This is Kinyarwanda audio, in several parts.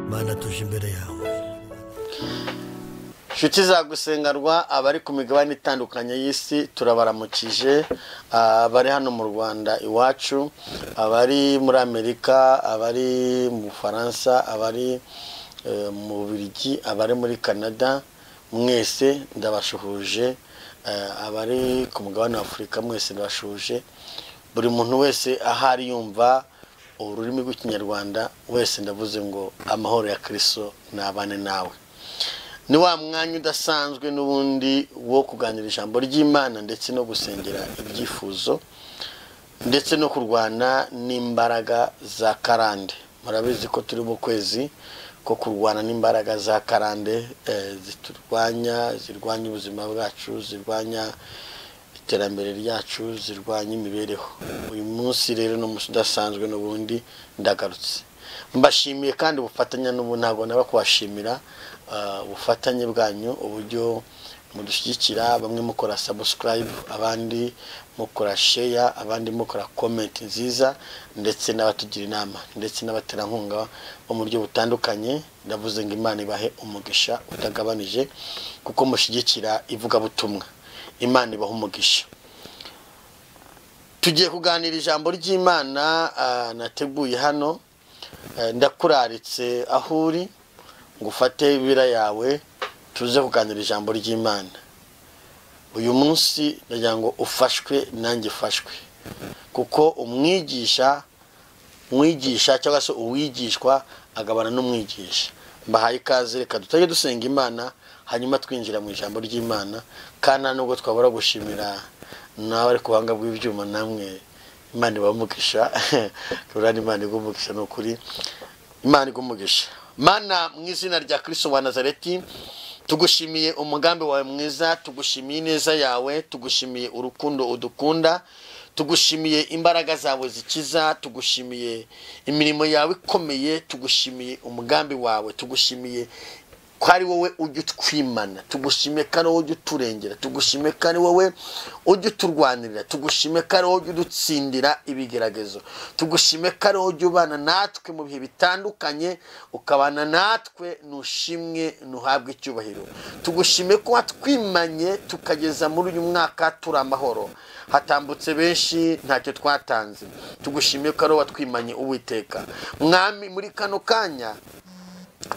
Imana tuje imbere yawe inshuti zagusengarwa abari ku migabane itandukanye y'isi turabaramukije abari hano mu rwanda iwacu abari muri amerika abari mu bufaransa abari eh, mu bubiligi abari muri canada mwese ndabashuhuje eh, abari ku mugabane wa afurika mwese ndabashuhuje buri muntu wese aho ari yumva ururimi rw'ikinyarwanda wese ndavuze ngo amahoro ya kirisito nabane nawe ni wa mwanya udasanzwe n'ubundi wo kuganira ijambo ry'imana ndetse no gusengera ibyifuzo ndetse no kurwana n'imbaraga za karande murabizi ko turi mu kwezi ko kurwana n'imbaraga za karande eh, ziturwanya zirwanya ubuzima bwacu zirwanya iterambere ryacu zirwanya imibereho uyu munsi rero ni umunsi udasanzwe n'ubundi ndagarutse mbashimiye kandi ubufatanye n'ubu ntabwo naba kubashimira ah, ubufatanye bwanyu uburyo mudushyigikira bamwe mukora sabusikarayibu abandi mukora sheya abandi mukora komenti nziza ndetse n'abatugira inama ndetse n'abaterankunga bo mu buryo butandukanye ndavuze ngo imana ibahe umugisha utagabanije kuko mushyigikira ivugabutumwa imana ibaha umugisha tugiye kuganira ijambo ry'imana ah, nateguye hano Eh, ndakuraritse aho uri ngo ufate ibira yawe tuze kuganira ijambo ry'imana uyu munsi ndagira ngo ufashwe nanjye ufashwe kuko umwigisha mwigisha cyangwa se uwigishwa agabana n'umwigisha mbahaye ikaze reka dutajya dusenga imana hanyuma twinjira mu ijambo ry'imana kandi nta nubwo twabura gushimira nawe ari ku buhanga bw'ibyuma namwe imana ibamugisha rurana imana igumugisha ni ukuri imana igumugisha mana mu izina rya kirisito wa nazareti tugushimiye umugambi wawe mwiza tugushimiye ineza yawe tugushimiye urukundo udukunda tugushimiye imbaraga zawe zikiza tugushimiye imirimo yawe ikomeye tugushimiye umugambi wawe tugushimiye ko ari wowe ujya utwimana tugushime kandi wowe ujya uturengera tugushime kandi wowe ujya uturwanirira tugushime kandi wowe ujya udutsindira ibigeragezo tugushime kandi wowe ujya ubana natwe mu bihe bitandukanye ukabana natwe nushimwe nuhabwe icyubahiro tugushime ko watwimanye tukageza muri uyu mwaka turi amahoro hatambutse benshi ntacyo twatanze tugushime ko ari wowe watwimanye uwiteka mwami muri kano kanya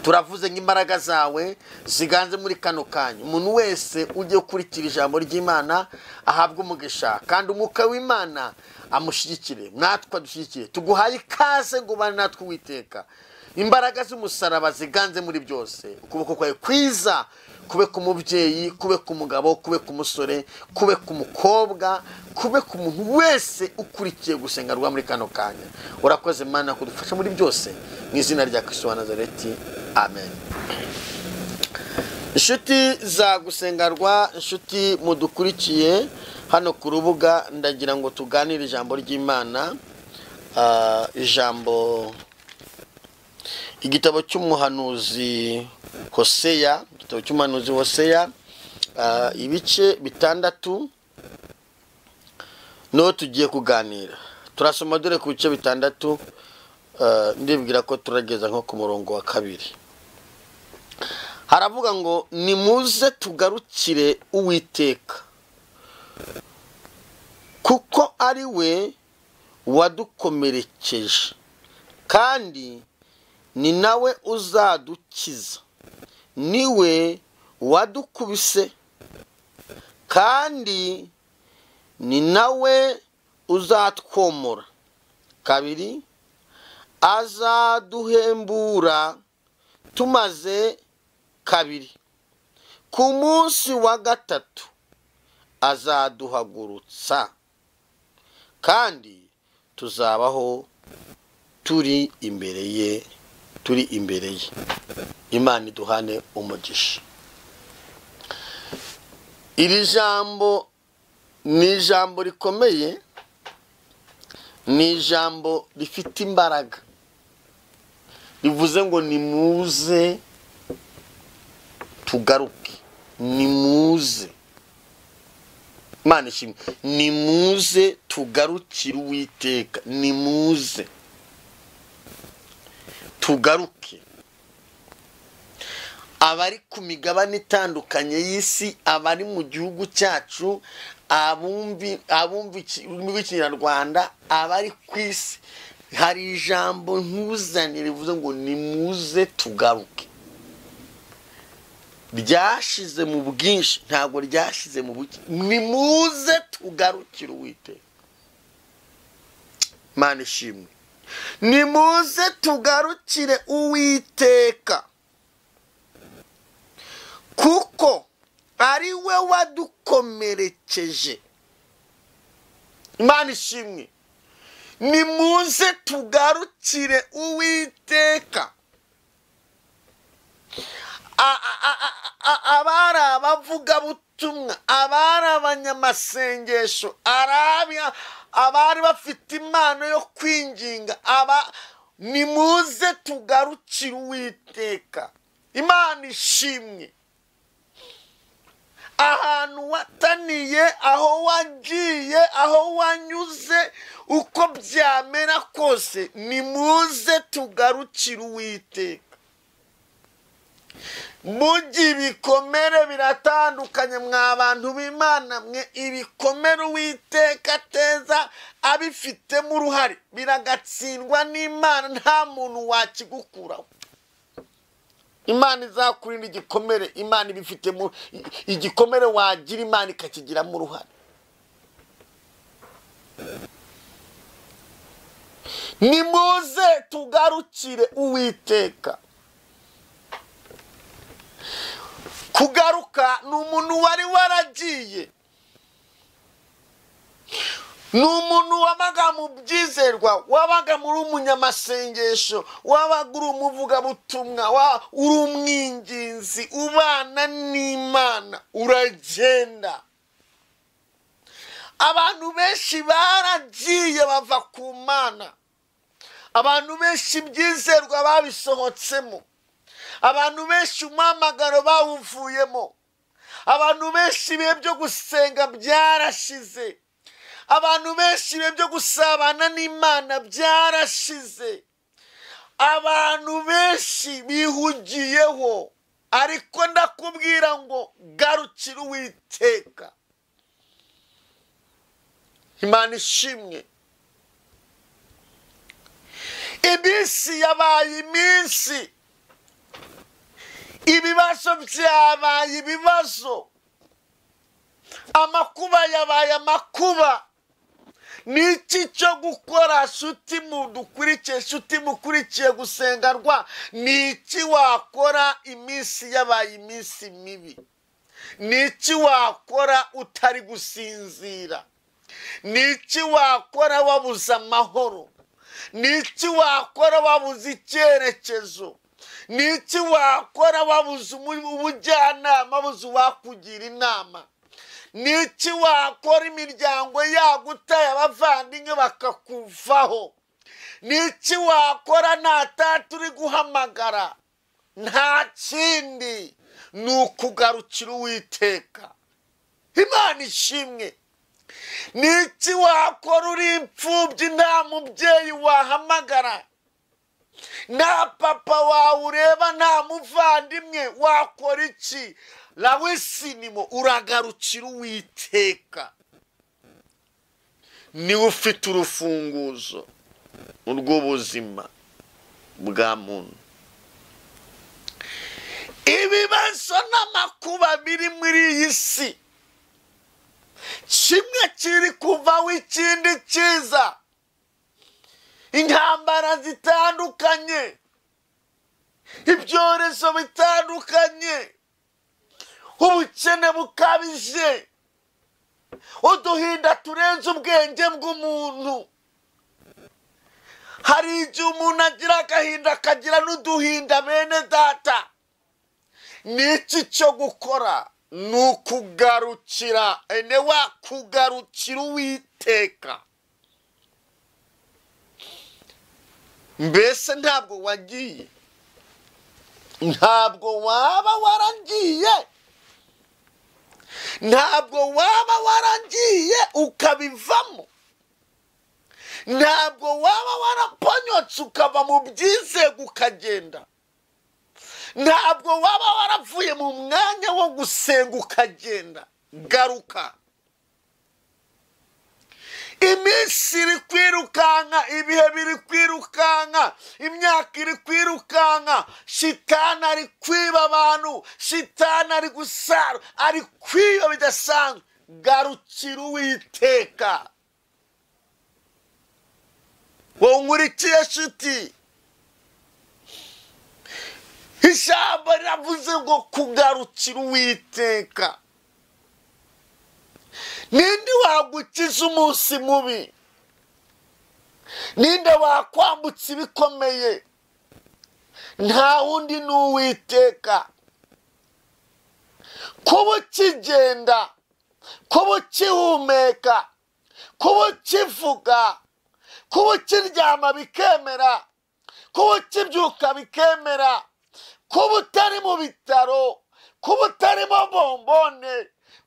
turavuze ngo imbaraga zawe ziganze muri kano kanya umuntu wese ujye ukurikira ijambo ry'imana ahabwe umugisha kandi umwuka w'imana amushyigikire natwe adushyigikire tuguhaye ikaze ngo ubane natwe uwiteka imbaraga z'umusaraba ziganze muri byose ukuboko kwawe kwiza kube ku mubyeyi kube ku mugabo kube ku musore kube ku mukobwa kube ku muntu wese ukurikiye gusenga rwa muri kano kanya urakoze mana kudufasha muri byose mu izina rya kirisito wa nazareti amen inshuti za gusengarwa inshuti mudukurikiye hano ku rubuga ndagira ngo tuganire ijambo ry'imana Ah, ijambo igitabo cy'umuhanuzi hoseya igitabo cy'umuhanuzi hoseya ah, ibice bitandatu niho tugiye kuganira turasoma dore ku bice bitandatu ah, ndibwira ko turageza nko ku murongo wa kabiri haravuga ngo nimuze tugarukire uwiteka kuko ari we wadukomerekeje kandi ni nawe uzadukiza ni we wadukubise kandi ni nawe uzatwomora kabiri azaduhembura tumaze kabiri ku munsi wa gatatu azaduhagurutsa kandi tuzabaho turi imbere ye turi imbere ye imana iduhane umugisha iri jambo ni ijambo rikomeye ni ijambo rifite imbaraga rivuze ngo nimuze tugaruke nimuze imana ishimwe nimuze tugarukire uwiteka nimuze tugaruke abari ku migabane itandukanye y'isi abari mu gihugu cyacu abumvi abumva iki- ururimi rw'ikinyarwanda abari ku isi hari ijambo nkuzanye rivuze ngo nimuze tugaruke ryashize mu bwinshi ntabwo ryashize mu buke nimuze tugarukire uwiteka mana ishimwe nimuze tugarukire uwiteka kuko ari we wadukomerekeje imana ishimwe nimuze tugarukire uwiteka A- a- a- a- a- abari abavugabutumwa abari abanyamasengesho arabia abari bafite impano yo kwinginga aba nimuze tugarukire uwiteka imana ishimwe ahantu wataniye aho wagiye aho wanyuze uko byamera kose nimuze tugarukire uwiteka mujye ibikomere biratandukanye mwa bantu b'imana mwe ibikomere uwiteka ateza abifitemo uruhare biragatsindwa n'imana nta muntu wakigukuraho imana izakurinda igikomere imana ibifitemo igikomere wagira imana ikakigiramo uruhare nimuze tugarukire uwiteka kugaruka ni umuntu wari waragiye ni umuntu wabaga mu byizerwa wabaga muri umunyamasengesho wabaga uri umuvugabutumwa wa- uri umwinginzi ubana n'imana uragenda abantu benshi baragiye bava ku mana abantu benshi ibyizerwa babisohotsemo abantu benshi umuhamagaro bawuvuyemo abantu benshi ibihe byo gusenga byarashize abantu benshi ibihe byo gusabana n'imana byarashize abantu benshi bihugiyeho ariko ndakubwira ngo garukira uwiteka imana ishimwe iminsi yabaye iminsi ibibazo byabaye ibibazo amakuba yabaye amakuba ni iki cyo gukora shuti mudukurikiye shuti mukurikiye gusenga rwa ni iki wakora iminsi yabaye iminsi mibi ni iki wakora utari gusinzira ni iki wakora wabuze amahoro ni iki wakora wabuze icyerekezo ni iki wakora wabuze umu- ubujyanama wabuze uwakugira inama ni iki wakora imiryango yagutaye abavandimwe bakakuvaho ni iki wakora nta tata uri guhamagara nta kindi ni ukugarukira uwiteka imana ishimwe ni iki wakora uri imfubyi nta mubyeyi wahamagara nta papa wawe ureba nta muvandimwe wakora iki rawe sinimo uragarukira uwiteka niwe ufite urufunguzo urw'ubuzima bwa muntu ibibazo n'amakuba biri muri iyi si kimwe kiri kuvaho ikindi kiza intambara zitandukanye ibyorezo bitandukanye ubukene bukabije uduhinda turenze ubwenge bw'umuntu hari igihe umuntu agira agahinda akagira n'uduhinda bene data ni iki cyo gukora ni ukugarukira ene wa kugarukira uwiteka mbese ntabwo wagiye ntabwo waba waragiye ntabwo waba waragiye ukabivamo ntabwo waba waraponyotse ukava mu byizego ukagenda ntabwo waba warapfuye mu mwanya wo gusenga ukagenda garuka iminsi iri kwirukanka ibihe biri kwirukanka imyaka iri kwirukanka shitani ari kwiba abantu shitani ari gusara ari kwiba bidasanzwe garukira uwiteka wowe nkurikiye shiti ijambo riravuze ngo kugarukira uwiteka ninde wagukiza umunsi mubi ninde wakwambutsa ibikomeye nta wundi ni uwiteka kuba ukigenda kuba ukihumeka kuba ukivuga kuba ukiryama bikemera kuba ukibyuka bikemera kuba utari mu bitaro kuba utarimo bombone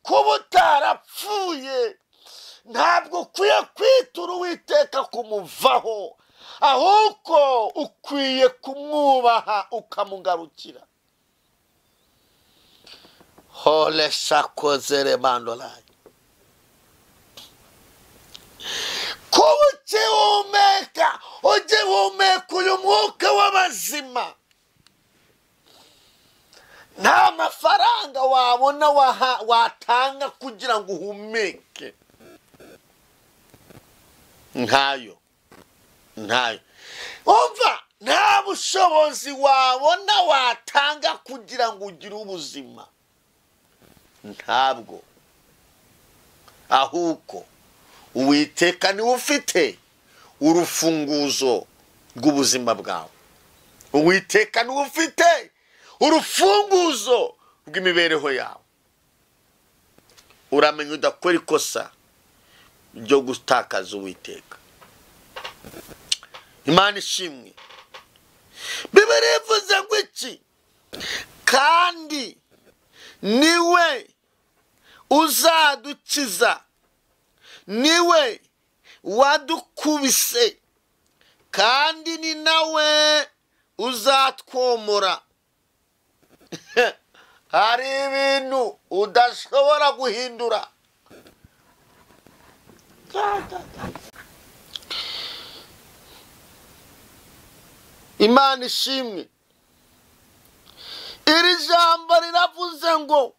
kuba utarapfuye ntabwo ukwiye kwitura uwiteka kumuvaho ahubwo ukwiye kumwubaha ukamugarukira hole shakozere mandolaye kuba ukihumeka ujye humeka uyu mwuka w'abazima nta mafaranga wabona waha- watanga kugira ngo uhumeke ntayo ntayo umva nta bushobozi wabona watanga kugira ngo ugire ubuzima ntabwo ahubwo uwiteka niwe ufite urufunguzo rw'ubuzima bwawe uwiteka niwe ufite urufunguzo rw'imibereho yawe uramenya udakora ikosa ryo gutakaza uwiteka imana ishimwe bibiri ivuze ngo iki kandi niwe uzadukiza niwe wadukubise kandi ni nawe uzatwomora hari ibintu udashobora guhindura imana ishimwe iri jambo riravuze ngo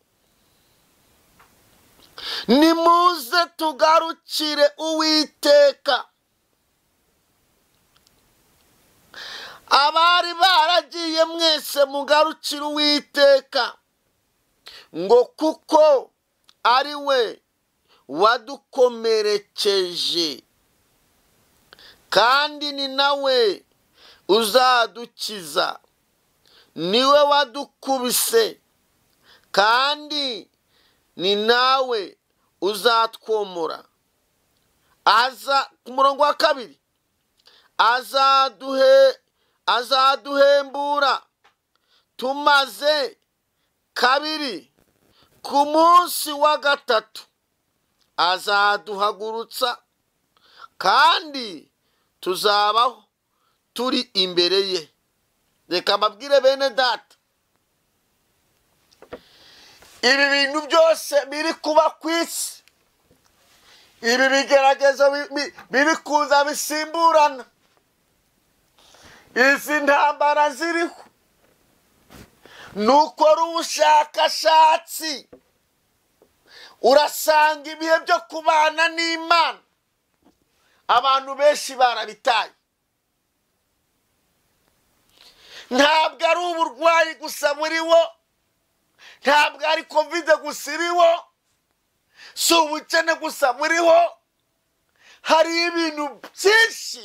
nimuze tugarukire uwiteka abari baragiye mwese mugarukire uwiteka ngo kuko ari we wadukomerekeje kandi ni nawe uzadukiza niwe wadukubise kandi ni nawe uzatwomora aza ku murongo wa kabiri azaduhe azaduhembura tumaze kabiri ku munsi wa gatatu azaduhagurutsa kandi tuzabaho turi imbere ye reka mbabwire bene data ibi bintu byose biri kuba ku isi ibi bigeragezo bi- bi- biri kuza bisimburana izi ntambara ziriho nukora ubushakashatsi urasanga ibihe byo kubana n'imana abantu benshi barabitaye ntabwo ari uburwayi gusa muri wo ntabwo ari kovide gusa iri wo si ubukene gusa muri wo hari ibintu byinshi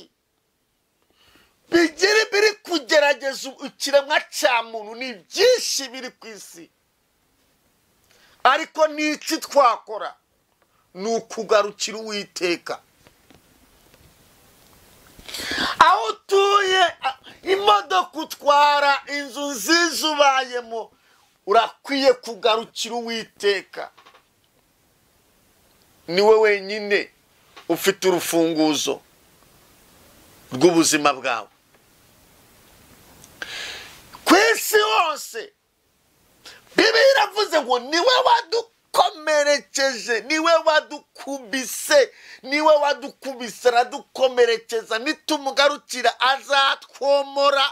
bigere biri kugerageza ikiremwa cya muntu ni byinshi biri ku isi ariko n'iki twakora ni ukugarukira uwiteka aho utuye a- imodoka utwara inzu nziza ubayemo urakwiye kugarukira uwiteka niwe wenyine ufite urufunguzo rw'ubuzima bwawe ku isi isi hose bibiliya iravuze ngo niwe wadukomerekeje niwe wadukubise niwe wadukubise aradukomerekeza nitumugarukira azatwomora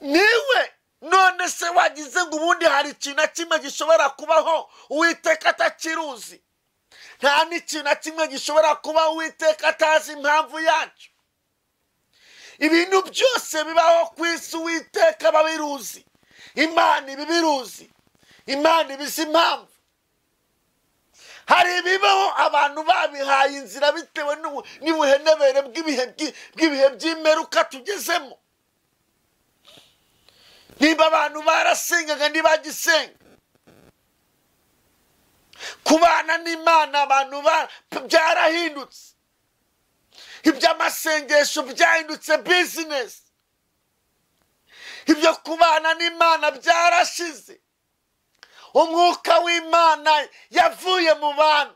niwe none se wagize ngo ubundi hari ikintu na kimwe gishobora kubaho uwiteka atakiruzi nta n'ikintu na kimwe gishobora kubaho uwiteka atazi impamvu yacyo ibintu byose bibaho ku isi uwiteka babiruzi imana ibibiruzi imana ibizi impamvu hari ibibaho abantu babihaye inzira bitewe n'ubu- n'ubuhenebere bw'ibihe bw'i- bw'ibihe by'imperuka tugezemo niba abantu barasengaga ntibagisenga kubana n'imana abantu ba- byarahindutse iby'amasengesho byahindutse bizinesi ibyo kubana n'imana byarashize umwuka w'imana yavuye mu bantu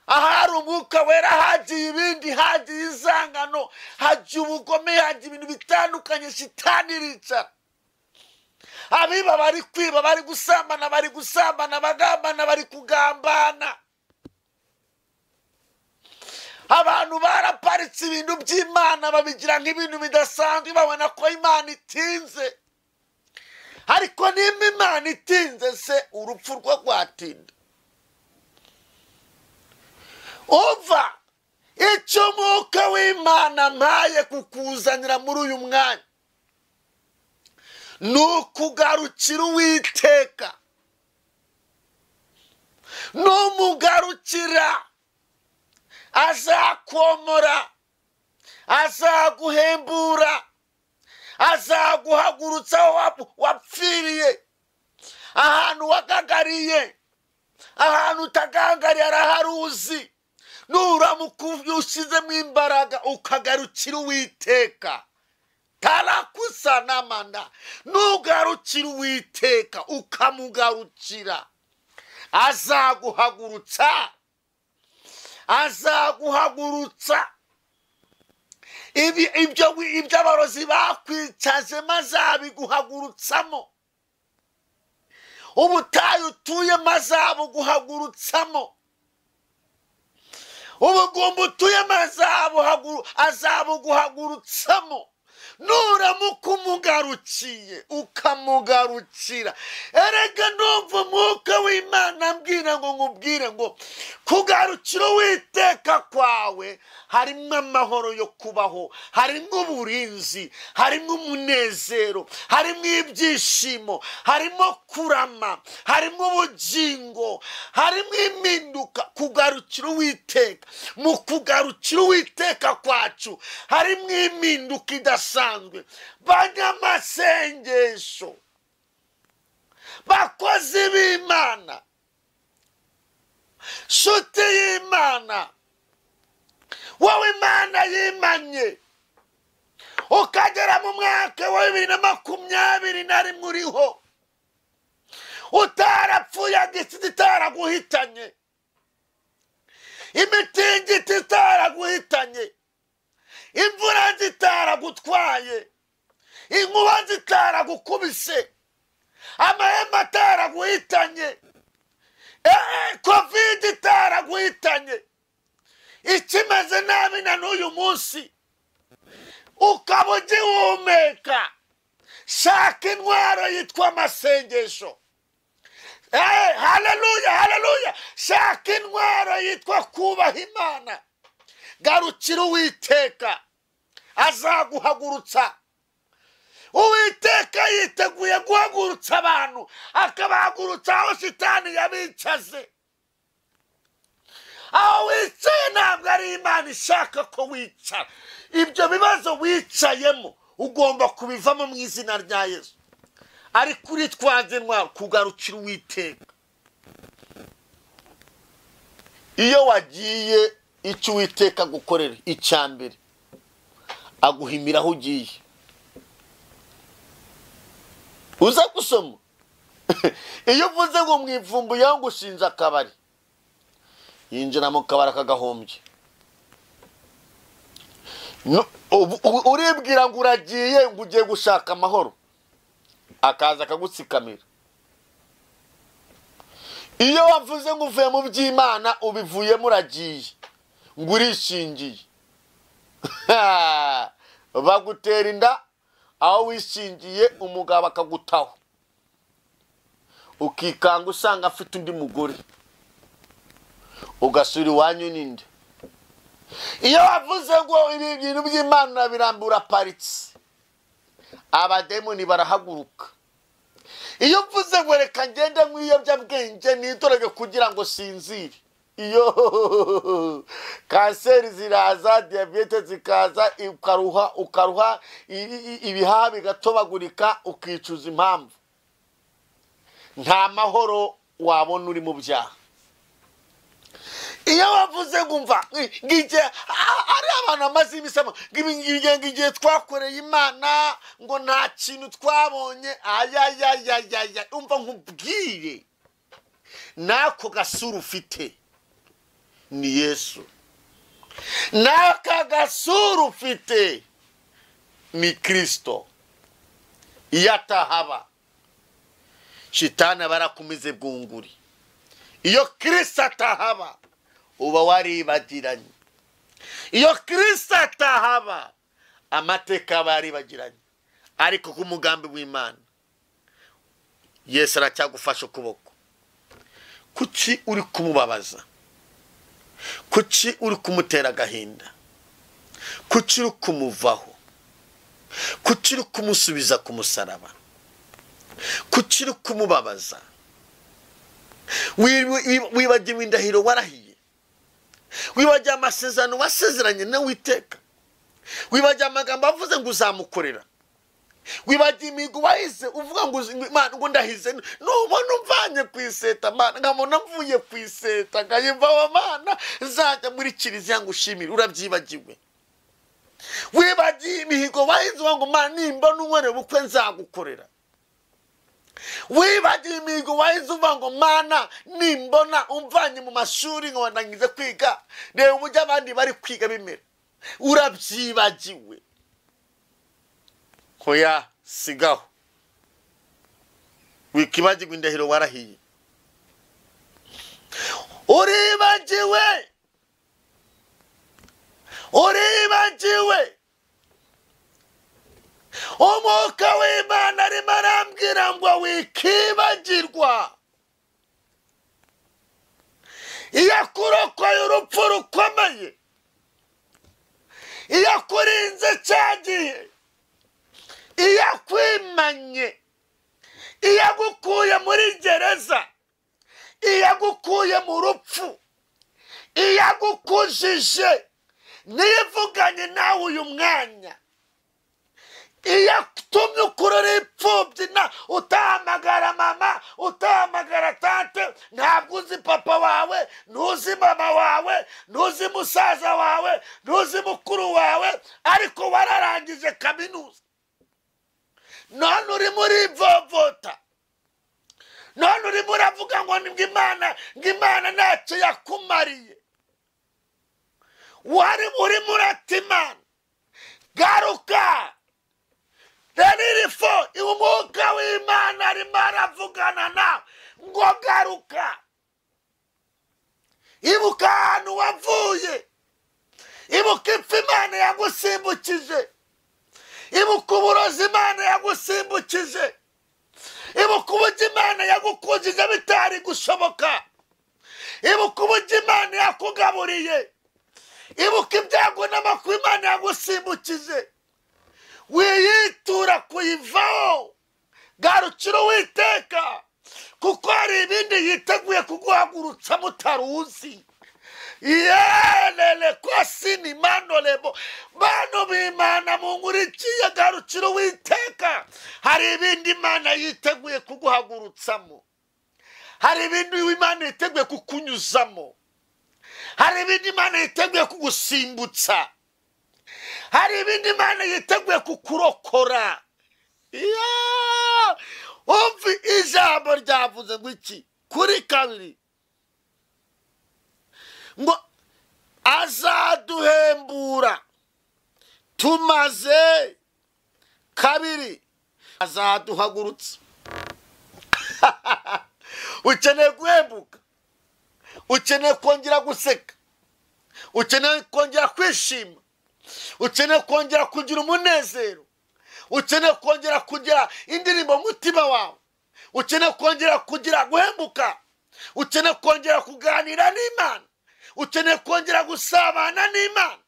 ahari umwuka wera hagiye ibindi hagiye inzangano hagiye ubugome hagiye ibintu bitandukanye shitani iricara abiba bari kwiba bari gusambana bari gusambana abagambana bari kugambana abantu baraparitse ibintu by'imana babigira nk'ibintu bidasanzwe babona ko imana itinze ariko nimba imana itinze se urupfu rwo rwatinda umva icyo umwuka w'imana mpaye kukuzanira muri uyu mwanya ni ukugarukira uwiteka numugarukira azakomora azaguhembura azaguhagurutsa aho wap- wapfiriye ahantu wagagariye ahantu utagangariye araharuzi nuramukubi ushyizemo imbaraga ukagarukira uwiteka tarakusa n'amana nugarukira uwiteka ukamugarukira azaguhagurutsa azaguhagurutsa Ibi- ibyo wi- ibyo abarozi bakwicajemo azabiguhagurutsamo ubutayu utuyemo azabuguhagurutsamo ubugumba utuyemo azabuhagu- azabuguhagurutsamo nuramuka umugarukiye ukamugarukira erega numva umwuka w'imana ambwira ngo nkubwire ngo kugarukira uwiteka kwawe harimo amahoro yo kubaho harimo uburinzi harimo umunezero harimo ibyishimo harimo kurama harimo ubugingo harimo impinduka kugarukira uwiteka mu kugarukira uwiteka kwacu harimo impinduka idasanzwe banyamasengesho bakozi b'imana nshuti y'imana wowe imana yimanye ukagera mu mwaka wa bibiri na makumyabiri na rimwe uriho utarapfuye agisizi itaraguhitanye imitingito itaraguhitanye imvura zitaragutwaye inkuba zitaragukubise amahema ataraguhitanye Eh, kovide itaraguhitanye ikimeze nabi na n'uyu munsi ukaba ugihumeka shaka intwaro yitwa amasengesho Eh, haleluya haleluya shaka intwaro yitwa kubaha imana garukira uwiteka azaguhagurutsa uwiteka yiteguye guhagurutsa abantu akabahagurutsa aho shitani yabicaze aho wicaye ntabwo ari imana ishaka ko wicara ibyo bibazo wicayemo ugomba kubivamo mu izina rya yesu ariko uritwaze intwaro kugarukira uwiteka iyo wagiye icyo uwiteka agukorera icya mbere aguhimira aho ugiye uza gusoma iyo uvuze ngo mwivumbuyeho ngo ushinze akabari yinjira mu kabari akagahombye No- ubu- ubu- uribwira ngo uragiye ngo ugiye gushaka amahoro akaza akagutsikamira iyo wavuze ngo uvuye mu by'imana ubivuyemo uragiye ngo urishingiye bagutera inda aho wishingiye umugabo akagutaho ukikanga usanga afite undi mugore ugasura iwanyu n'indi iyo wavuze ngo ibi bintu by'imana urabirambura paritse abademoni barahaguruka iyo uvuze ngo reka ngende mu ibiyobyabwenge nitorege kugira ngo sinzire iyo kanseri ziraza diyabete zikaza ukaruha ukaruha i- i- ibihaha bigatobagurika ukicuza impamvu nta mahoro wabona uri mu byaha iyo wavuze ngo umva ngige ari abantu amaze imisamo ngo igihe twakoreye imana ngo nta kintu twabonye ayayayayaya umva nkubwire n'ako gasura ufite ni yesu n'aka gasura ufite ni kirisito iyo atahaba shitani aba yarakumize bwunguri iyo kirisito atahaba uba waribagiranye iyo kirisito atahaba amateka aba yaribagiranye ariko ku mugambi w'imana yesu aracyagufashe ukuboko kuki uri kumubabaza kuki uri kumutera agahinda kuki uri kumuvaho kuki uri kumusubiza ku musaraba kuki uri kumubabaza Wi- wi- wibagiwe indahiro warahiye wibagiwe amasezerano wasezeranye nawe witeka wibagiwe amagambo avuze ngo uzamukorera wibagiwe imihigo wahize uvuga ngo uzi- ngo Imana, ngo ndahize nubona umvanye ku iseta mana nkabona mvuye ku iseta nkayimvaho mana nzajya muri kiliziya ngo ushimire urabyibagiwe wibagiwe imihigo wahize uvuga ngo mana nimba n'unkorera ubukwe nzagukorera wibagiwe imihigo wahise uvuga ngo mwana nimbona umvanye mu mashuri nkabona ngize kwiga reba uburyo abandi bari kwiga bimera urabyibagiwe hoya sigaho wikibagirwa indahiro warahiye uribagiwe uribagiwe umwuka w'imana arimo arambwira ngo wikibagirwa iyo akurokoye urupfu rukomeye iyo akurinze cya gihe iyo akwimanye iyo agukuye muri gereza iyo agukuye mu rupfu iyo agukujije niyo ivuganye nawe uyu mwanya iyo atumye ukurura imfubyi na utahamagara mama utahamagara tante ntabwo uzi papa wawe ntuzi mama wawe ntuzi musaza wawe ntuzi mukuru wawe ariko wararangije kaminuza none urimo urivovota none urimo uravuga ngo ni imana ngo imana ntacyo yakumariye wari urimo uratimana garuka rero iri fo umwuka w'imana arimo aravugana nawe ngo garuka ibuka ahantu wavuye ibuka impfu imana yagusimbukije ibuka uburozi imana yagusimbukije ibuka uburyo imana yagukujije bitari gushoboka ibuka uburyo imana yakugaburiye ibuka ibyago n'amakuru imana yagusimbukije wiyitura kuyivaho garukira uwiteka kuko hari ibindi yiteguye kuguhagurutsa mutaruzi yerere ko sini manorebo bano bimana mu nkurikiye garukira uwiteka hari ibindi imana yiteguye kuguhagurutsamo hari ibindi imana yiteguye kukunyuzamo hari ibindi imana yiteguye kugusimbutsa hari ibindi imana yiteguye kukurokora Iya! umva ijambo ryavuze ngo iki kuri kabiri ngo azaduhembura tumaze kabiri azaduhagurutsa ukeneye guhembuka ukeneye kongera guseka ukeneye kongera kwishima ukeneye kongera kugira umunezero ukeneye kongera kugira indirimbo mu mutima wawe ukeneye kongera kugira guhembuka ukeneye kongera kuganira n'imana ukeneye kongera gusabana n'imana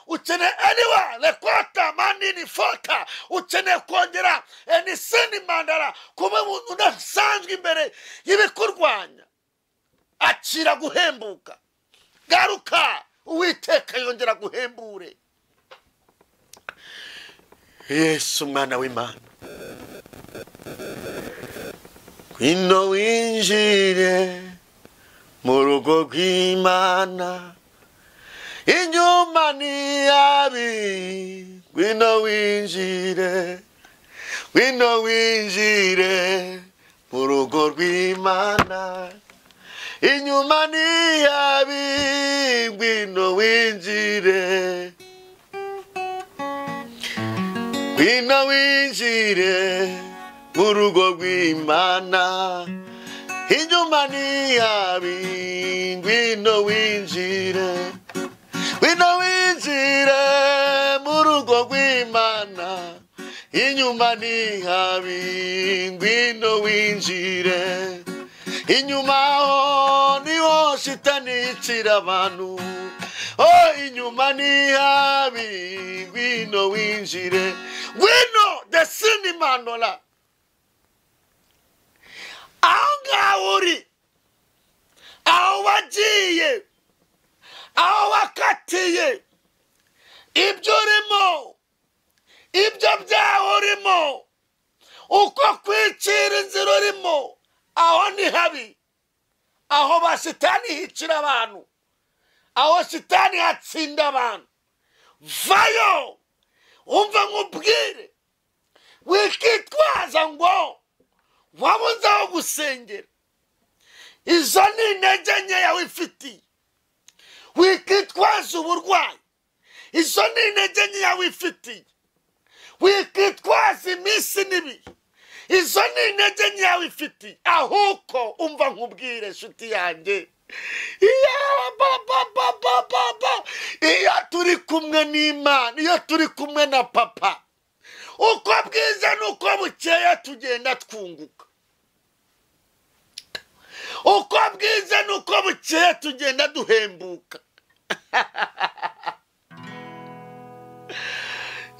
ukeneye eniwa rekota manini foka ukeneye kongera eniseni mandara kuba umuntu udasanzwe imbere y'ibikurwanya akira guhembuka garuka uwiteka yongera guhembure yesu umwana w'imana ngwino winjire mu rugo rw'imana inyuma ni yabi ngwino winjire ngwino winjire mu rugo rw'imana inyuma ni yabi ngwino winjire ngwino winjire mu rugo rw'imana inyuma ni yabi ngwino winjire ngwino winjire mu rugo rw'imana inyuma ni habi ngwino winjire inyuma ho niho shitani yicira abantu Oh, inyuma ni habi ngwino winjire ngwino desini mandola aho ngaho uri aho wagiye aho wakatiye ibyo urimo ibyo byaho urimo uko kwicira inzira urimo aho ni habi aho basitani hicira abantu aho shitani hatsinda abantu vayo umva nkubwire wikitwaza ngo wabunze aho gusengera izo ni intege nkeya wifitiye wikitwaza uburwayi izo ni intege nkeya wifitiye wikitwaza iminsi n'ibihe izo ni intege nkeya wifitiye ahubwo umva nkubwire nshuti yanjye iyo turi kumwe n'imana iyo turi kumwe na papa uko bwiza n'uko bukeya tugenda twunguka uko bwiza n'uko bukeya tugenda duhembuka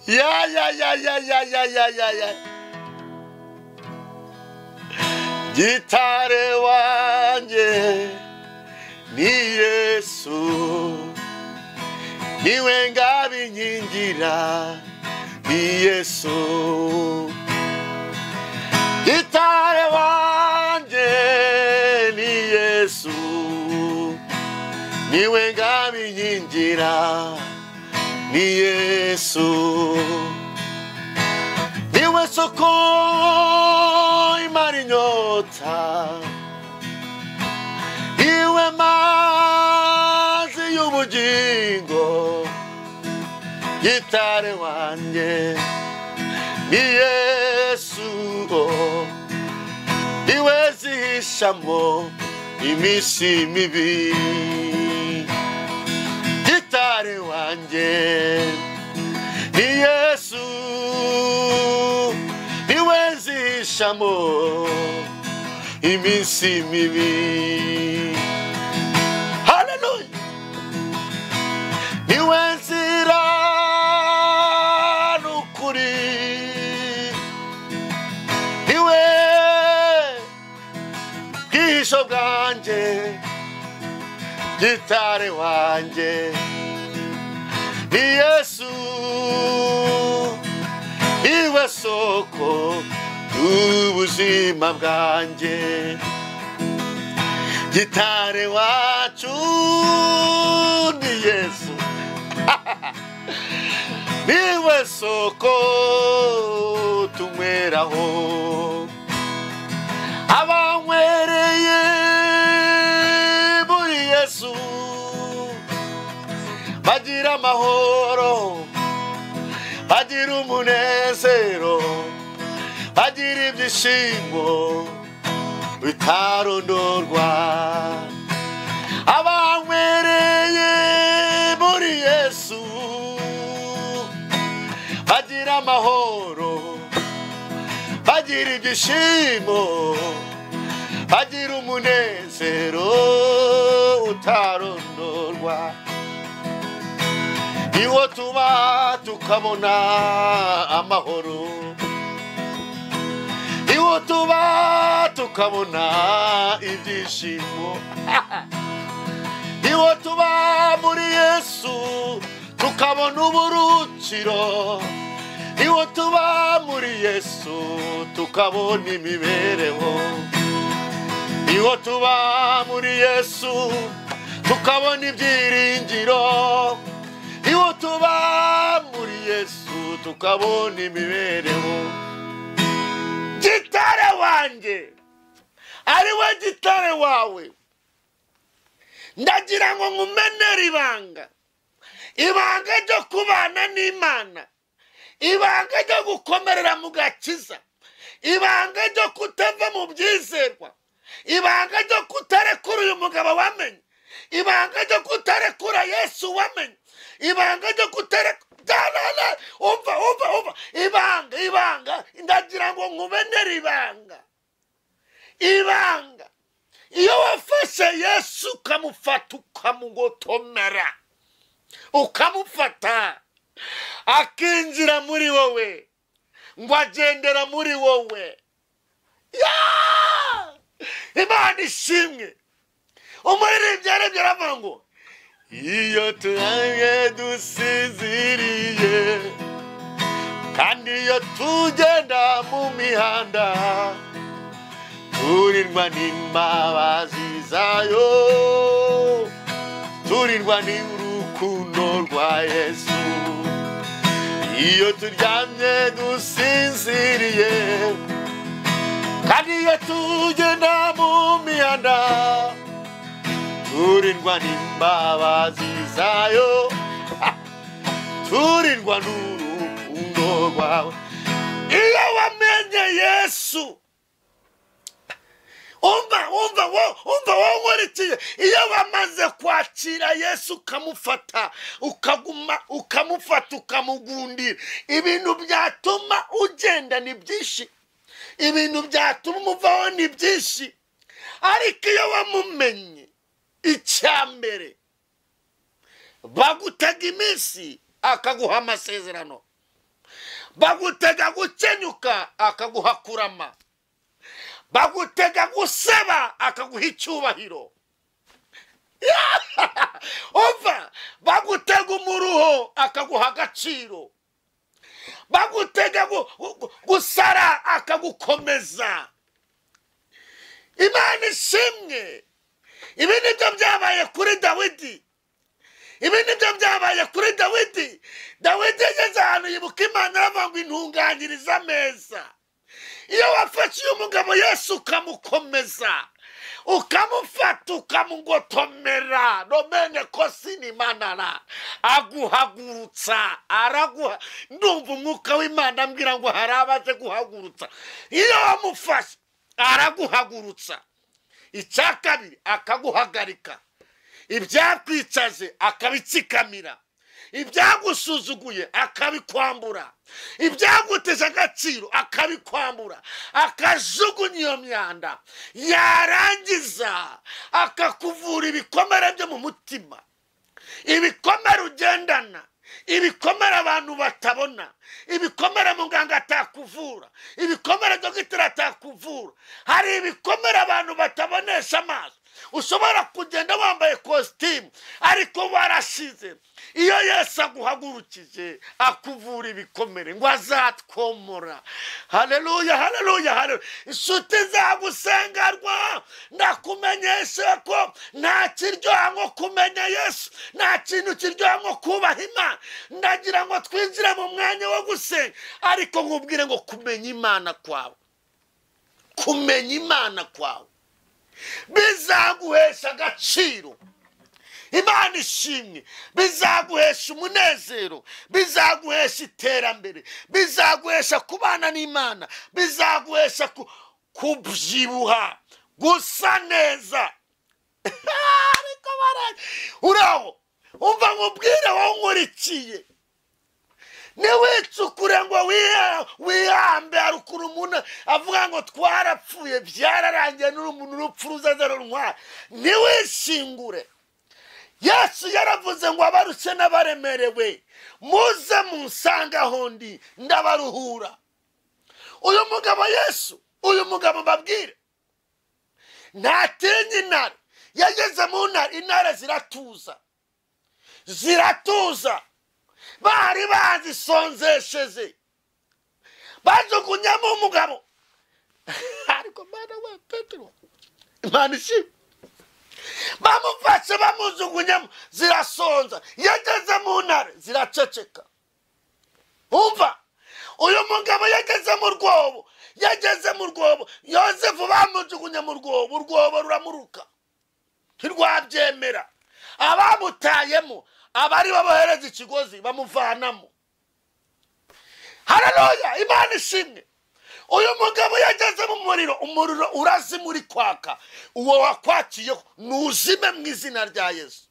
ya ya ya ya ya ya ya ya ya gitare wanjye ni yesu niwe ngabinkingira ni yesu gitare wanjye ni yesu niwe ngabinkingira ni yesu niwe soko imara inyota niwe mazi y'ubugingo gitare wanjye ni yesu niwe zihishamo iminsi mibi gitare wanjye ni yesu niwe zihishamo iminsi mibi haleluya niwe nzira n'ukuri niwe bwihisho bwanjye gitare wanjye ni yesu niwe soko ubuzima bwanjye gitare wacu ni yesu niwe soko tunyweraho abanywereye muri yesu bagira amahoro bagira umunezero bagira ibyishimo bitarondorwa abanywereye muri yesu bagira amahoro bagira ibyishimo bagira umunezero utarondorwa iwo tuba tukabona amahoro iwo tuba tukabona ibyishimo iwo tuba muri yesu tukabona uburukiro iwo tuba muri yesu tukabona imibereho iwo tuba muri yesu tukabona ibyiringiro iwo tuba muri yesu tukabona imibereho gitare wanjye ariwe gitare wawe ndagira ngo nkumenere ibanga ibanga ryo kubana n'imana ibanga ryo gukomerera mu gakiza ibanga ryo kutava mu byizerwa ibanga ryo kutarekura uyu mugabo wamenye ibanga ryo kutarekura yesu wamenye ibanga ryo kutarekura dalala umva umva umva ibanga ibanga ndagira ngo nkumenere ibanga ibanga iyo wafashe yesu ukamufata ukamugotomera ukamufata akinjira muri wowe ngo agendera muri wowe ya imana ishimwe umuririmbyi yarebye aravuga ngo iyo turanye dusinziriye kandi iyo tugenda mu mihanda turirwa n'imbabazi zayo turirwa n'urukundo rwa yesu iyo turyamye dusinziriye kandi iyo tugenda mu mihanda turindwa n'imbabazi zayo ha! turindwa n'urukundo rwawe iyo wamenye yesu umva umva wo umva wowe nkurikiye iyo wamaze kwakira yesu ukamufata ukaguma ukamufata ukamugundira ibintu byatuma ugenda ni byinshi ibintu byatuma umuvaho ni byinshi ariko iyo wamumenye icyambere bagutega iminsi akaguha amasezerano bagutega gukenyuka akaguha kurama bagutega gusaba akaguha icyubahiro umva bagutega umuruho akaguha agaciro bagutega gu- gu- gusara akagukomeza imana ishimwe ibi nibyo byabaye kuri dawidi ibi nibyo byabaye kuri dawidi dawidi yageze ahantu yibuka imana aravuga ngo intunganyiriza ameza iyo wafashe uyu mugabo yesu ukamukomeza ukamufata ukamugotomera nomene ko sinimanara aguhagurutsa araguha ndumva umwuka w'imana ambwira ngo hari abaje guhagurutsa iyo wamufashe araguhagurutsa icya kabiri akaguhagarika ibyakwicaje akabitsikamira ibyagusuzuguye akabikwambura ibyaguteze agaciro akabikwambura akajugunya iyo myanda yarangiza akakuvura ibikomere byo mu mutima ibikomere ugendana ibikomere abantu batabona ibikomere muganga atakuvura ibikomere dogiteri atakuvura hari ibikomere abantu batabonesha amaso ushobora kugenda wambaye kositimu ariko warashize iyo yesu aguhagurukije akuvura ibikomere ngo azatwomora haleluya haleluya haleluya inshuti zagusengarwa ndakumenyeshe ko nta kiryoha nko kumenya yesu nta kintu kiryoha nko kubaha imana ndagira ngo twinjire mu mwanya wo gusenga ariko nkubwire ngo kumenya imana kwawe kumenya imana kwawe bizaguhesha agaciro imana ishimwe bizaguhesha umunezero bizaguhesha iterambere bizaguhesha kubana n'imana bizaguhesha ku- kubyibuha gusa neza ariko bara uraho umva nkubwire wowe nkurikiye ntiwicukure ngo wiha- wihambe harukuru umuntu avuga ngo twarapfuye byararangiye n'umuntu urupfu ruzaza runtwara ntiwishingure yesu yaravuze ngo abarushye n'abaremerewe muze munsange aho ndi ndabaruhura uyu mugabo yesu uyu mugabo mbabwire ntatinye intare yageze mu ntare intare ziratuza ziratuza bari bazisonzesheje bajugunyamo umugabo ariko mana we petero imana ishimwe bamufashe bamujugunyamo zirasonza yageze mu ntare ziraceceka umva uyu mugabo yageze mu rwobo yageze mu rwobo yosefu bamujugunye mu rwobo urwobo ruramuruka ntirwabyemera abamutayemo abari babohereza ikigozi bamuvanamo hararoya imana ishimwe uyu mugabo yageze mu muriro umuriro urazima uri kwaka uwo wakwakiyeho nuzime mu izina rya yesu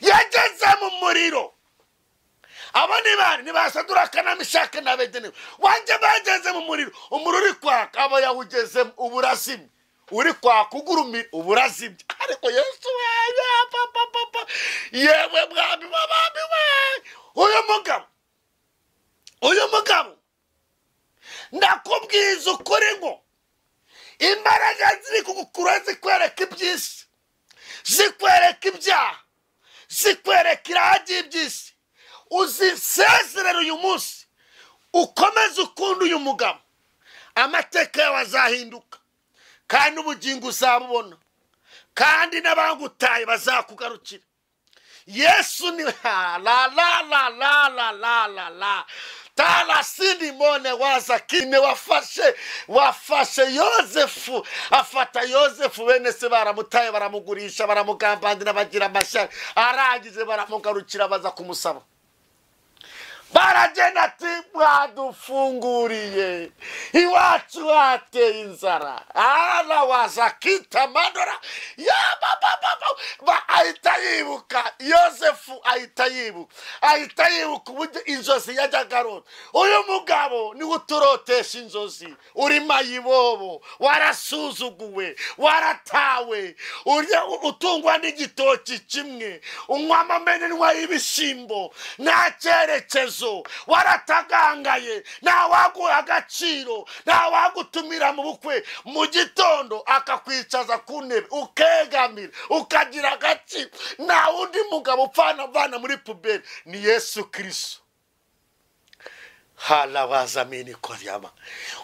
yageze mu muriro abo ni bari ntibasadura akanamishake na bedenewe wanjye bageze mu muriro umuriro uri kwaka aba yawugezemo uba urazimye uri kwaka ugurumira uba urazimye ariko yesu we ya papa papa yewe mwami w'abami we uyu mugabo uyu mugabo ndakubwiza ukuri ngo imbaraga ziri kugukura zikwereka iby'isi zikwereka ibyaha zikwereka iragi iby'isi uzisezerere uyu munsi ukomeze ukunda uyu mugabo amateka yawe azahinduka kandi ubugingo uzabubona kandi n'abagutaye bazakugarukira yesu ni ha la la la la la la la la tarasinimone wazakine wafashe wafashe yozefu afata yozefu bene se baramutaye baramugurisha baramugambandira bagira amashyari arangije baramugarukira baza kumusaba baragenda ati mwadufunguriye iwacu hateye inzara ara waza akita amanura yababababa ahita yibuka yosefu ahita yibuka ahita yibuka uburyo inzozi yajyaga arota uyu mugabo niwe uturotesha inzozi uri mayibobo warasuzuguwe waratawe urya utungwa n'igitoki kimwe unywa amamenenwa y'ibishyimbo nta cyerekezo waratagangaye nta waguha agaciro nta wagutumira mu bukwe mu gitondo akakwicaza ku ntebe ukegamira ukagira agaciro nta wundi mugabo upfana avana muri puberi ni yesu kirisito harabazamini koryama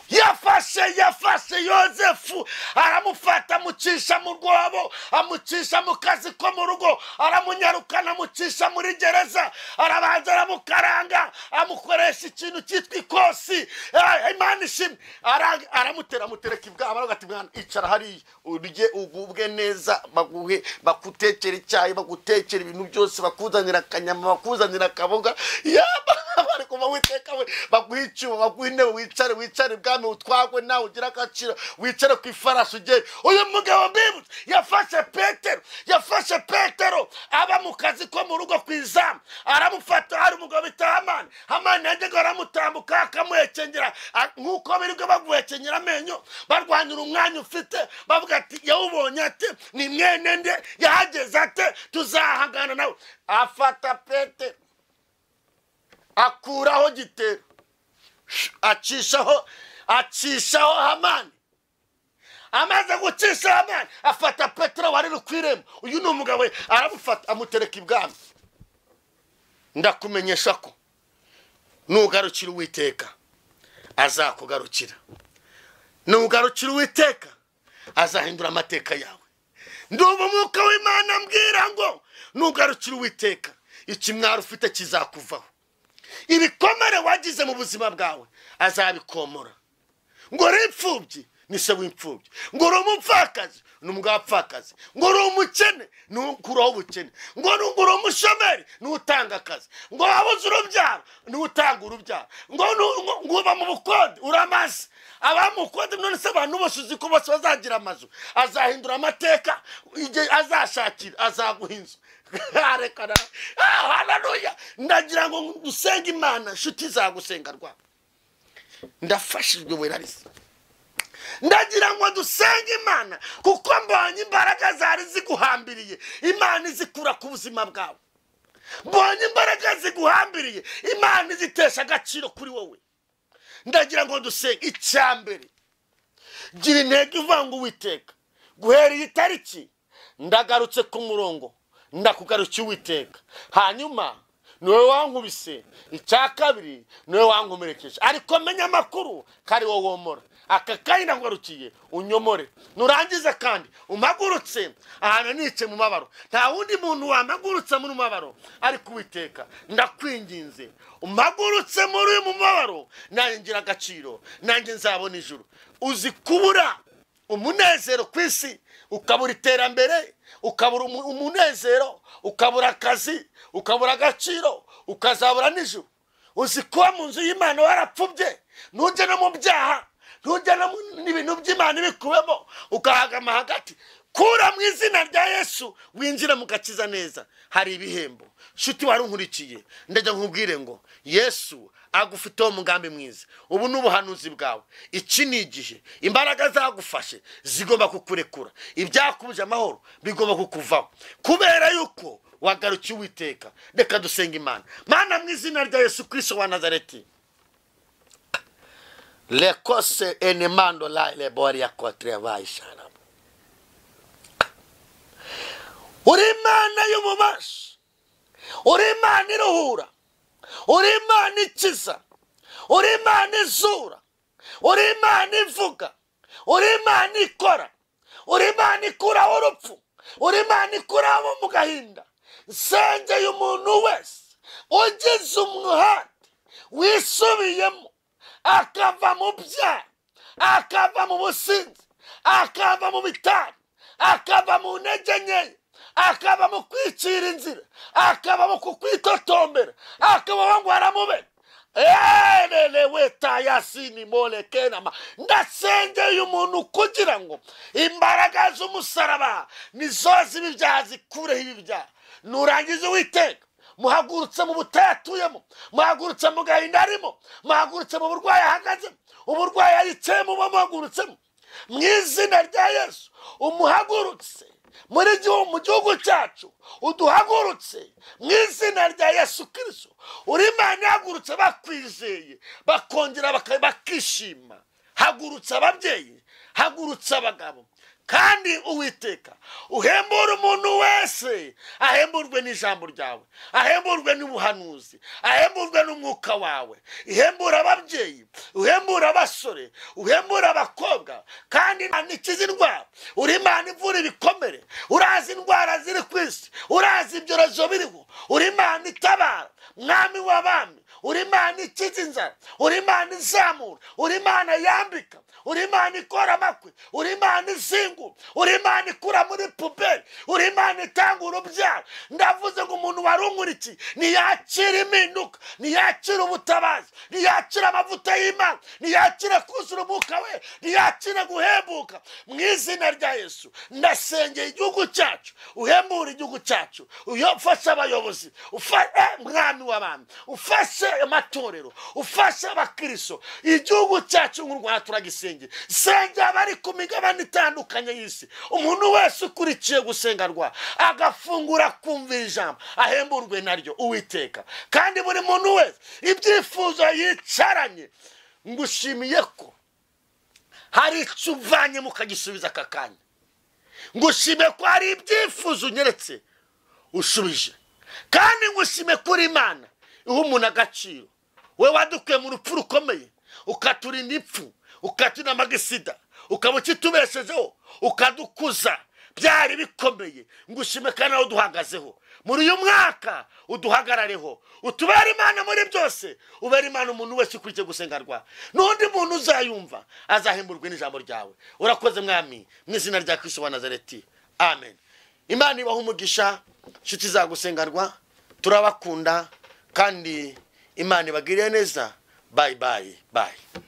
yafashe yafashe yozefu aramufata amucisha mu rwobo amucisha mu kazi ko mu rugo aramunyarukana amucisha muri gereza arabanza aramukaranga amukoresha ikintu cyitwa ikosi Eh, imana ishimwe Ara- aramutera amutereka ibwabo aravuga ati mwana icara hariya urye ugubwe neza baguhe bagutekera icyayi bagutekera ibintu byose bakuzanira akanyama bakuzanira akaboga yaba bari kuva witeka we baguha icyuma baguha intebe wicare wicare ibwami utwagwe nawe ugire agaciro wicare ku ifarashi ugere uyu mugabo mbibutse yafashe petero yafashe petero aba mu kazi ko mu rugo ku izamu aramufata hari umugabo bita hamani hamani yajyaga aramutambuka akamuhekengera a- nk'uko birirwa baguhekengera amenyo barwanyura umwanya ufite bavuga ati yawubonye ate ni mwene nde yahageze ate tuzahangana nawe afata petero akuraho gitero Sh- acishaho acishaho hamani amaze gucisha hamani afata petero wari uri ku irembo uyu ni umugabo we, aramufata amutereka ibwami ndakumenyesha ko nugarukira uwiteka azakugarukira nugarukira uwiteka azahindura amateka yawe ndumva umwuka w'imana mbwira ngo nugarukira uwiteka ikimwaro ufite kizakuvaho ibikomere wagize mu buzima bwawe azabikomora ngo uri imfubyi ni se w'imfubyi ngo uri umupfakazi ni umwapfakazi ngo uri umukene ni ukuraho ubukene ngo ni uri umushomeri ni utanga akazi ngo wabuze urubyaro ni utanga urubyaro ngo nu- ngo- ngo uba mu bukode uramaze abamukode none se abantu bose uzi ko bose bazagira amazu azahindura amateka igihe azashakira azaguha inzu reka nawe Ah, haleluya ndagira ngo dusenge imana inshuti zagusenga rwanda ndafashijwe werarisa ndagira ngo dusenge imana kuko mbonye imbaraga zari ziguhambiriye imana izikura ku buzima bwawe mbonye imbaraga ziguhambiriye imana izitesha agaciro kuri wowe ndagira ngo dusenge icya mbere gira intego ivanga uwiteka guhera iyi tariki ndagarutse ku murongo ndakugarukiye uwiteka hanyuma niwe wankubise icya kabiri niwe wankomerekeje ariko menya amakuru ko ari wowe womora aka kanya ndakugarukiye unyomore nurangiza kandi umpagurutse ahantu nice mu mabaro nta wundi muntu wampagurutse muri mabaro ariko uwiteka ndakwinginze umpagurutse muri uyu mubabaro nanjye ngira agaciro nanjye nzabona ijuru uzi kubura umunezero ku isi ukabura iterambere ukabura umu- umunezero ukabura akazi ukabura agaciro ukazabura n'ijuru uzi kuba mu nzu y'imana warapfubye ntujye no mu byaha ntujye no mu- n'ibintu by'imana ibikuwemo ugahagama hagati kura mu izina rya yesu winjira mu gakiza neza hari ibihembo nshuti wari unkurikiye ndajya nkubwire ngo yesu agufiteho umugambi mwiza ubu ni ubuhanuzi bwawe iki ni igihe imbaraga zagufashe zigomba kukurekura ibyakubuje amahoro bigomba kukuvaho kubera yuko wagarukiye uwiteka reka dusenga imana mana mu izina rya yesu kirisito wa nazareti lekose enemando la lebori ya kotre yabaye sharama uri imana y'ububasha uri imana iruhura uri imana ikiza uri imana izura uri imana ivuga uri imana ikora uri imana ikuraho urupfu uri imana ikuraho abo mu gahinda nsengeye umuntu wese ugize umuhate wisubiyemo akava mu byaha akava mu businzi akava mu bitari akava mu ntege nkeya akaba mu kwicira inzira akaba mu kukwitotombera akaba ngo aramube erelewetayasinimolekenama ndasengeye umuntu kugira ngo imbaraga z'umusaraba nizo zibi byaha zikureho ibi byaha nurangiza uwiteka muhagurutse mu butayu atuyemo muhagurutse mu gahinda arimo muhagurutse mu burwayi ahagazemo uburwayi ayicayemo buba muhagurutsemo mu izina rya yesu umuhagurutse muri gihu- mu gihugu cyacu uduhagurutse mu izina rya yesu kirisito uri imana ihagurutse bakwizeye bakongera baka- bakishima hagurutse ababyeyi hagurutse abagabo kandi uwiteka uhembura umuntu wese ahemburwe n'ijambo ryawe ahemburwe n'ubuhanuzi ahemburwe n'umwuka wawe ihembura ababyeyi uhembura abasore uhembura abakobwa kandi Imana ikiza indwara uri imana ivura ibikomere urazi indwara ziri ku isi urazi ibyorezo biriho uri imana itabara mwami w'abami uri imana ikiza inzara uri imana izamura uri imana yambika uri imana ikora amakwe uri imana izingu uri imana ikura muri puberi uri imana itanga urubyaro ndavuze ngo umuntu warunkurikiye ntiyakire impinduka ntiyakire ubutabazi ntiyakire amavuta y'imana ntiyakire kuzura umwuka we ntiyakire guhembuka mu izina rya yesu ndasengeye igihugu cyacu uhembure igihugu cyacu uyo- ufashe abayobozi ufa- eh, mwami w'abantu ufashe amatorero ufashe abakristo igihugu cyacu nk'u rwanda turagisengera sengera abari ku migabane itandukanye y'isi umuntu wese ukurikiye gusenga rwa agafungura akumvira ijambo ahemburwe naryo uwiteka kandi buri muntu wese ibyifuzo yicaranye ngushimiye ko hari icyo uvanye mukagisubiza aka kanya ngushime ko hari ibyifuzo unyeretse ushubije kandi ngushime kuri imana iha umuntu agaciro we wadukuye mu rupfu rukomeye ukaturinda impfu ukaturinda amagisida ukaba ukitubeshejeho ukadukuza byari bikomeye ngushime kandi aho duhagazeho muri uyu mwaka uduhagarareho utubere imana muri byose ubere imana umuntu wese ukurikiye gusengarwa n'undi muntu uzayumva azahemburwe n'ijambo ryawe urakoze mwami mu izina rya kirisito wa nazareti amen imana ibaho umugisha inshuti zagusengarwa turabakunda kandi imana ibagiriye neza bayi bayi bayi